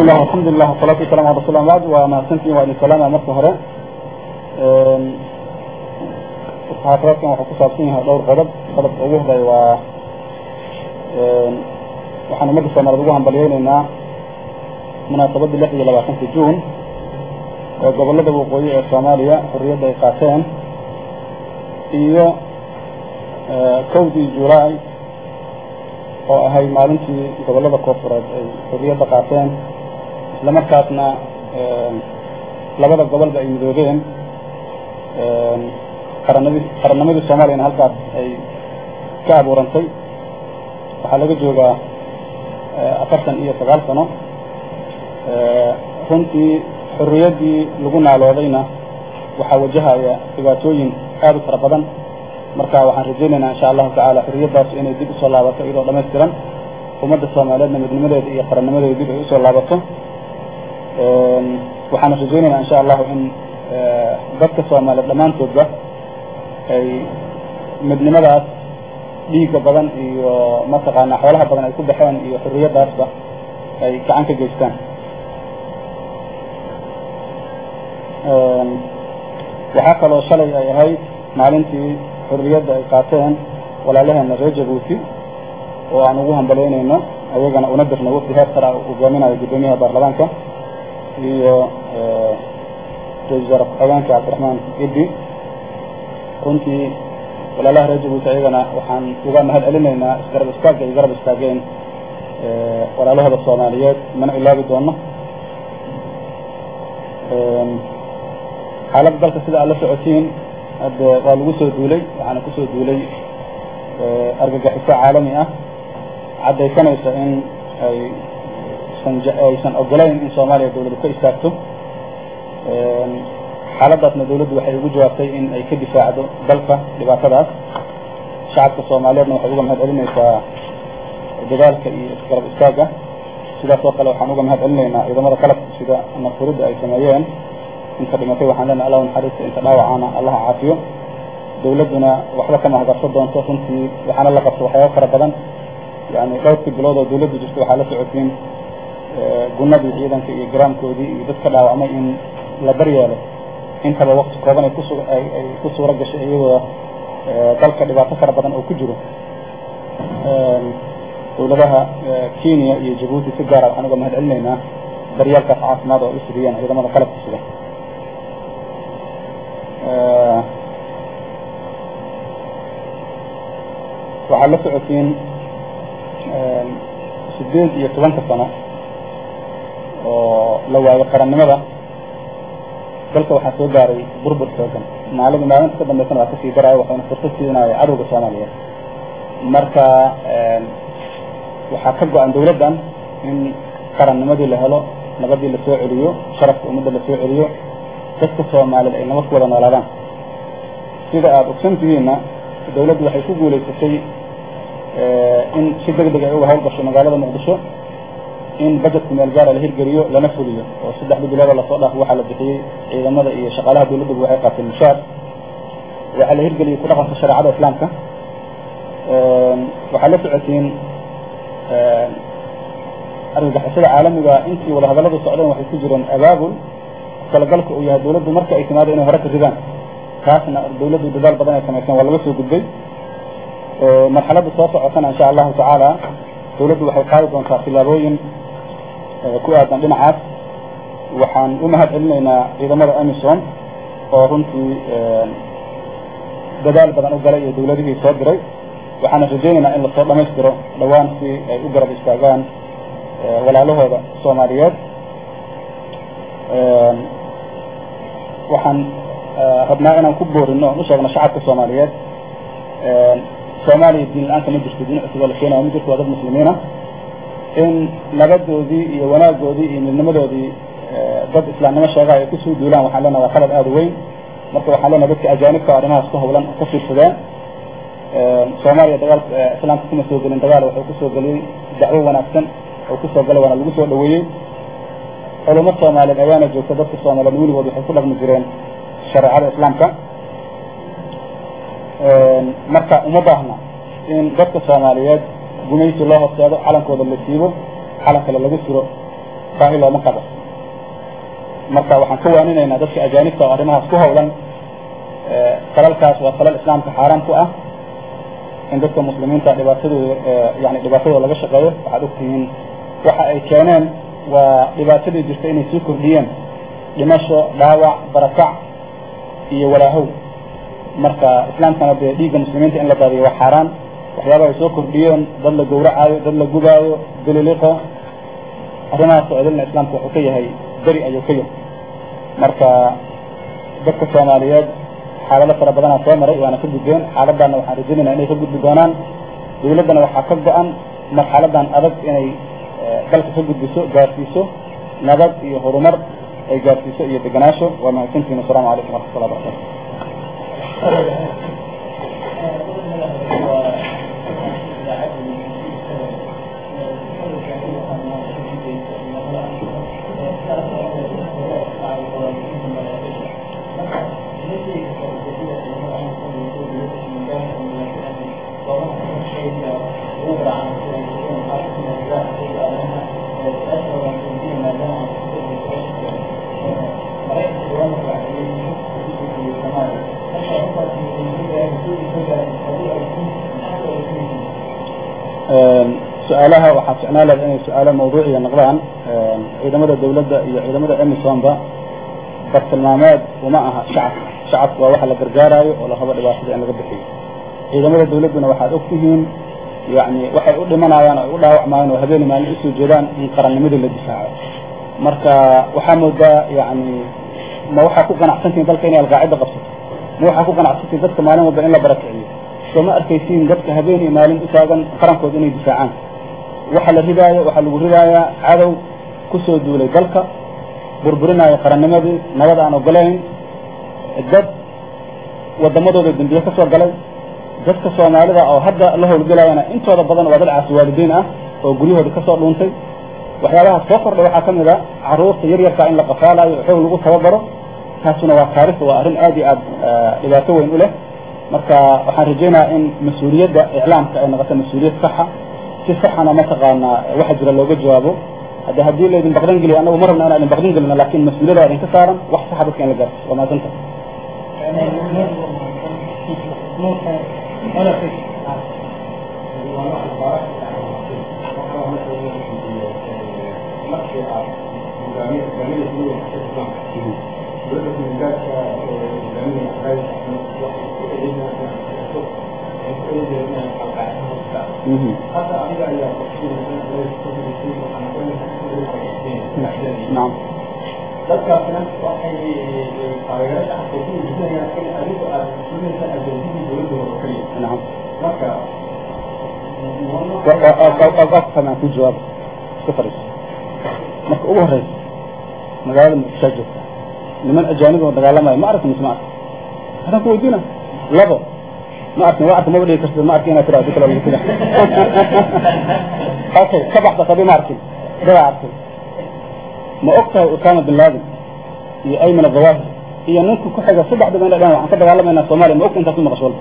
bismillah alxamdulilah wasalatu wasalam ala rasul bacd waa mahadsantihin waa idin salaama marka hore muxaadaraadkan waxuu ku saabsan yahay dhowr qodob qodobka ugu horeeya waa waxaan ummadda soomaaliyed ugu hambalyeyneynaa munaasabadii lix iyo labaatanka juun oo gobolada waqooyi ee soomaaliya xorriyadda ay qaateen iyo kowdii julaay oo ahay maalintii gobolada koofureed ay xorriyadda qaateen isla markaasna labada gobolba ay midoobeen qaranadi qarannimadii soomaaliyana halkaas ay ka abuurantay waxaa laga joogaa afartan iyo sagaal sano runtii xorriyaddii lagu naaloodayna waxaa wajahaya dhibaatooyin aad u fara badan marka waxaan rajaynaynaa insha allahu tacaala xorriyaddaas inay dib usoo laabato iyadoo dhamaystiran ummadda soomaaliyeedna midnimadeeda iyo qarannimadeeda dib ay usoo laabato waxaana rajaynaynaa insha allahu in dadka soomaaliyeed dhammaantoodba ay midnimadaas dhiigga badan iyo mataqaanaa xoolaha badan ay ku baxeen iyo xorriyaddaasba ay gacan ka geystaan waxaa kaloo shalay ay ahayd maalintii xorriyadda ay qaateen walaalaheena reer jabuuti oo aan ugu hambalyeynayno ayagana una dirna wafdi heer sara hogaaminayo guddoomiyaha baarlamaanka iyo ra-isul wasaare ku-xigeenka cabdiraxmaan idi runtii walaalaha reer jabuuti ayagana waxaan uga mahad celinaynaa isgarab istaagga ay garab istaageen walaalahooda soomaaliyeed mana ilaabi doono xaaladda dalka sida aad la socotiin hadde waa lagu soo duulay waxaana kusoo duulay argagixiso caalami ah caddaysanaysa in ay san aysan ogolayn in soomaaliya dawladdu ka istaagto xaaladdaasna dawladdu waxay ugu jawaabtay in ay ka difaacdo dalka dhibaatadaas shacabka soomaaliyeedna waxay uga mahad celinaysaa dadaalka iyo isgarab istaagga sidaas oo kale waxaan uga mahad celinaynaa ciidamada qalabka sida nafurida ay sameeyeen inta dhimatay waxaan leenahay allah naxariista inta dhaawacaana allaha caafiyo dawladduna waxba kama hagarso doonto runtii waxaana la qabto waxyaaba fara badan yani dhowrkii bilood oo dawladdu jirta waxaa la socotiin gunadii ciidanka iyo garaamkoodii iyo dad ka dhaawacmay in la daryeelo intaba wakti kooban ay kusu ay ay ku suura gashay iyadoo dalka dhibaato fara badan oo ku jiro dawladaha kenya iyo jabuuti si gaara waxaan uga mahad celinaynaa daryaalkaas caafimaad oo u fidiyeen ciidamada qalabka sida waxaad la socotiin sideed iyo tobanka sano oo la waayo qarannimada dalka waxaa soo gaaray burbur xoogan maalin maalinta ka dambeysana waa kasii daraayo waxayna fursad siinaya cadowga soomaaliyeed marka waxaa ka go-an dawladdan in qarannimadii la helo nabadii la soo celiyo sharafka ummadda la soo celiyo dadka soomaaliyed ay nabad ku wada noolaadaan sida aada ogsan tihiinna dawladdu waxay ku guulaysatay in si deg deg ay uga hawlgasho magaalada muqdisho in bajetka meel gaara la hirgeliyo lana fuliyo oo saddexda biloodoo lasoo dhaafo waxaa la bixiyey ciidamada iyo shaqaalaha dawladduba waxay qaateen mushaar waxaa la hirgeliyey ku dhaqanka shareecada islaamka waxaa la socotiin argagixisada caalamiga intii wada hadalladu socdeen waxay ku jireen abaabul talagalka uu yahay dawladdu marka ay timaado inay hore ka ridaan taasna dawladdu dadaal badan ay samayseen waa laga soo gudbay marxaladda soo socotana insha allahu tacaala dawladdu waxay qaadi doontaa tilaabooyin ku aadan dhinacaas waxaan u mahad celinaynaa ciidamada amisom oo runtii dadaal badan u galay iyo dawladihii soo diray waxaana rajaynaynaa in lasoo dhamaystiro dhawaan si ay u garab istaagaan walaalahooda soomaaliyeed waxaan rabnaa inaan ku boorino oon u sheegno shacabka soomaaliyeed soomaaliya diin la-aanka ma jirto diin cusub oo la keenaya ma jirto waa dad muslimiina in nabadoodii iyo wanaagoodii iyo midnimadoodii dad islaamnimo sheegaha ay kusoo duulaan waxaan leenaha waa qalad aada u weyn marka waxaan leenahay dadka ajaanibka arrimahaas ku hawlan ka fiirsadeen soomaaliya dagaalka islaamka kuma soo gelin dagaal wuxuu kusoo geliyey dacwo wanaagsan oo kusoo galay waana lagu soo dhaweeyey culamo soomaaliyeed ayaana joogta dadka soomaaliyeed weligood waxay ku dhaqmi jireen shareecada islaamka marka uma baahna in dadka soomaaliyeed gumaysi loo horseedo calankooda la siibo calan kale laga siro baahi looma qabo marka waxaan ka waaninaynaa dadka ajaanibta oo arrimahaas ku hawlan falalkaas waa falal islaamka xaaraan ku ah in dadka muslimiinta dhibaatadooda yani dhibaatadooda laga shaqeeyo waxaad ogtihiin waxa ay keeneen waa dhibaatadii jirta inay sii kordhiyeen dhimasho dhaawac barakac iyo walaahow marka islaamkana dee dhiigga muslimiinta in la daadiyo waa xaaraan waxyaaba ay soo kordhiyeen dad la gawracaayo dad la gubaayo bililiqo arrimahaas oo idilna islaamka wuxuu ka yahay beri ayuu ka yahay marka dadka soomaaliyeed xaalado fara badanaa soo maray waana ka gudbeen xaaladdaana waxaan rajaynayna inay ka gudbi doonaan dawladdana waxaa ka go-an marxaladan adag inay dalka ka gudbiso gaarsiiso nabad iyo horumar ay gaarsiiso iyo deganaasho waa mahadsantihin asalamu calaykum waraxmatullah barakatu su-aalaha waxaa ficnaa leh inay su-aalo mawduuciya noqdaan ciidamada dawladda iyo ciidamada emisonba bartilmaameed uma aha shacabka shacabku waa waxa la gargaaraayo oo la rabo dhibaatada in laga bixiyo ciidamada dawladduna waxaad ogtihiin yani waxay u dhimanayaan o ay u dhaawacmayaan oo habeeni maalin usoo jeedaan in qarannimadii la difaaco marka waxaa moodaa yani ma waxaa ku ganacsantihin dalka inay alqaacida qabsato ma waxaa ku ganacsantihin dadka maalin walba in la barakiciyo soo ma arkaysiin dadka habeen iyo maalin u taagan qarankooda inay difaacaan waxa la ridaayo waxaa lagu ridaayaa cadow kusoo duulay dalka burburinaayo qarannimadii nabad aan ogolayn dad wadamadooda dambiye ka soo galay dadka soomaalida oo hadda la howlgelayana intooda badan waa dad caasi waalidiin ah oo guryahooda kasoo dhuuntay waxyaabaha soo kordhay waxaa kamid a caruurta yar yarkaa in la qafaalayo xoog lagu tababaro taasuna waa taarikh waa arrin aad iyo aad dhibaato weyn u leh marka waxaan rajaynayaa in mas-uuliyadda iclaamka ay noqoto mas-uuliyad saxa si saxana mataqaanaa waxa jira looga jawaabo hadde haddii laydin baqdan geliyo anagu ma rabna inaan idin baqdan gelino lakin mas-uuliyada waa idinka saaran wax saxa dadka in la gaarsiyo waa mahadsanta نعم dadkaasna waxay taageero shacabka ku muujinayaan in adigu aad muslimiinta adoonsidii dowladda oo keliya نعم marka afkamaan ku jawaab iska fariis marka ugu horeysa magaalada muqdishaa joogta niman ajaanib oo dagaalamayo ma arkin mise ma arkin hadaan ku weydiina labo ma arkin waa arkin maba dhigi kartid ma arkin inaad tiraado kala lagu tira okay ka baxda qabi ma arkin dadaa arkin ma og tahay usama bin laden iyo ayman adawahir iyo ninka ku xiga saddexdaba ina dhan waxaan ka dagaalamaynaa soomaaliya ma ogta intaas u maqasho walba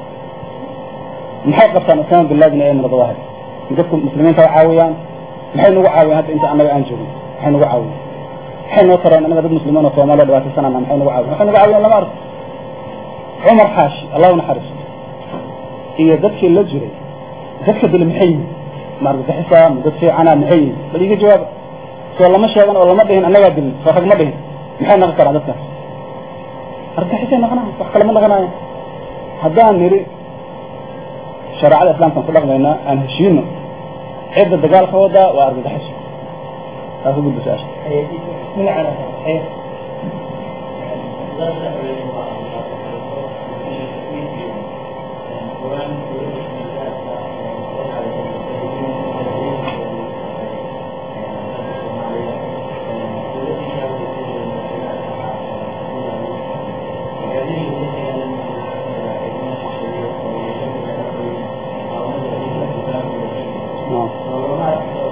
maxay qabtaan usama bin laden iyo ayman adawahir dadka muslimiinta way caawiyaan maxay nagu caawiyaan hadda inta annaga aan joogin maxay nagu caawiyaan maxay noo tareen annaga dad muslimiin oo soomaaliya dhibaataysanana maxay nagu caawiyaan waxay nagu caawiyaan lama arko cumar xaashi allahu naxariisto iyo dadkii la jiray dadka dili maxay yihin ma argagixisa ma dad fiicana maxay yihin bal iga jawaaba soo lama sheegan oo lama dhihin annagaa dilin soo rag ma dhihin maxay naqon karaan dadkaas argagixisay naqanayan wax kale ma naqanayan haddaan nidhi shareecada islaamkaan ku dhaqmaynaa aan heshiino cidda dagaalka wadaa waa argagaxiso taas u gudba su-aasha نعم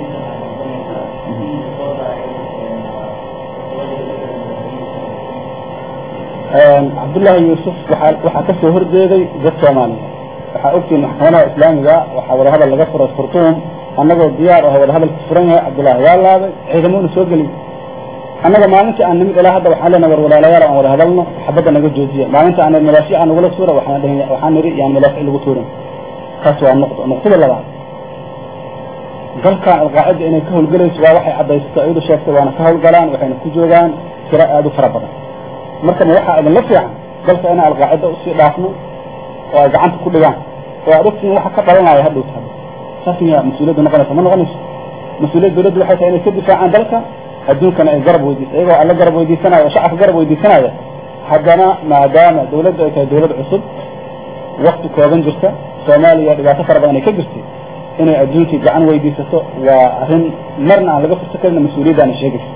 cabdullaahi yuusuf waxaa waxaa kasoo horjeeday dad soomaaliya waxaa ogtiin maxkamadaha islaamiga waxaa wadahadal laga furay khurtuum annagoo diyaar aho wadahadalka furan yahay cabdullaahi waa laabay ciidamoona soo geliy annaga maalintii aan nimid ilaa hadda waxaan leenahay war walaalayaal aan wada hadalno xabadda naga joojiya maalinta aan madaafiic aan nagula tuura waxaan dhahin waxaan nidhi yaan madaafiic lagu tuurin taas waa nuqdo nuqdada labaad dalkan alqaacida inay ka howlgelayso waa waxay caddaysatay ayadu sheegtay waana ka howlgalaan waxayna ku joogaan tiro aada u fara badan marka ma waxaa idinla fiican dalka inaan alqaacida usii dhaafno oo ay gacanta ku dhigaan oo aad ogtihiin waxa ka dhalanaya hadhow tahay saas miyaa mas-uuliyaddu noqonaysa ma noqonayso mas-uuliyadda dawladdu waxay tahay inay ka difaacaan dalka adduunkana ay garab weydiisa iyagoo alla garab weydiisanaya oo shacabka garab weydiisanaya haddana maadaama dawladdu ay tahay dawlad cusub wakti kooban jirta soomaaliya dhibaato fara badan ay ka jirtay inay adduunkii gacan weydiisato waa arrin marna aan laga fursa karin mas-uuliyaddaana sheegaysa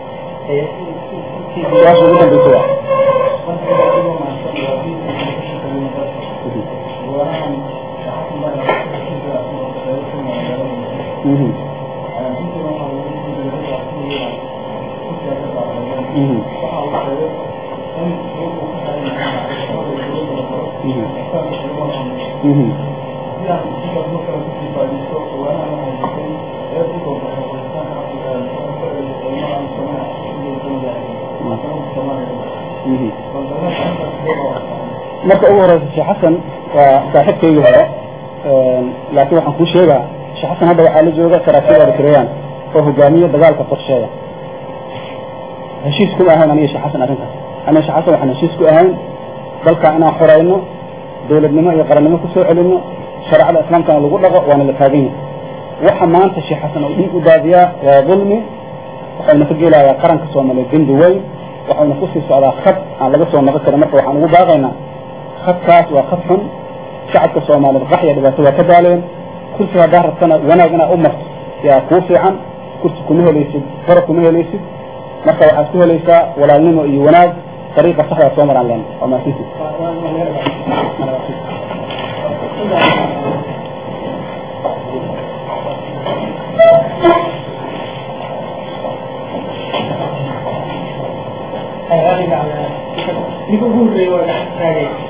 su-aasha ugu dambeysa waa Mhm. Mhm. Mhm. Mhm. marka ugu horeysa sheekh xasan waa saaxiibkaygii hore laakiin waxaan kuu sheegaa sheekh xasan hadda waxaa la jooga saraakiil eritreyaan oo hogaamiye dagaalka qorsheeya heshiis kuma ahayn aniga sheekh xasan arrintaas aniga sheekh xasan waxaan heshiis ku ahayn dalkaa inaan xorayno dawladnimo iyo qarannimo kusoo celino shareecada islaamkana lagu dhaqo waana la taagan yahay waxa maanta sheekh xasan oo dhiig u daadiyaa waa dulmi waxayna ka gelayaa qaranka soomaaliya dembi weyn waxayna kusii socdaa khad aan laga soo noqon karin marka waxaan ugu baaqaynaa khadkaas waa khad xun shacabka soomaaliyeed qaxya dhibaato waa ka daaleen kursi haddaa rabtana wanaag inaad u marto yaa kuu fiican kursi kuma helaysid fara kuma helaysid marka waxaad ku helaysaa walaalnimo iyo wanaag dariiqa saxdaa soo maraan leen waa maasinti ninka ugu horreeya waa gacan taagay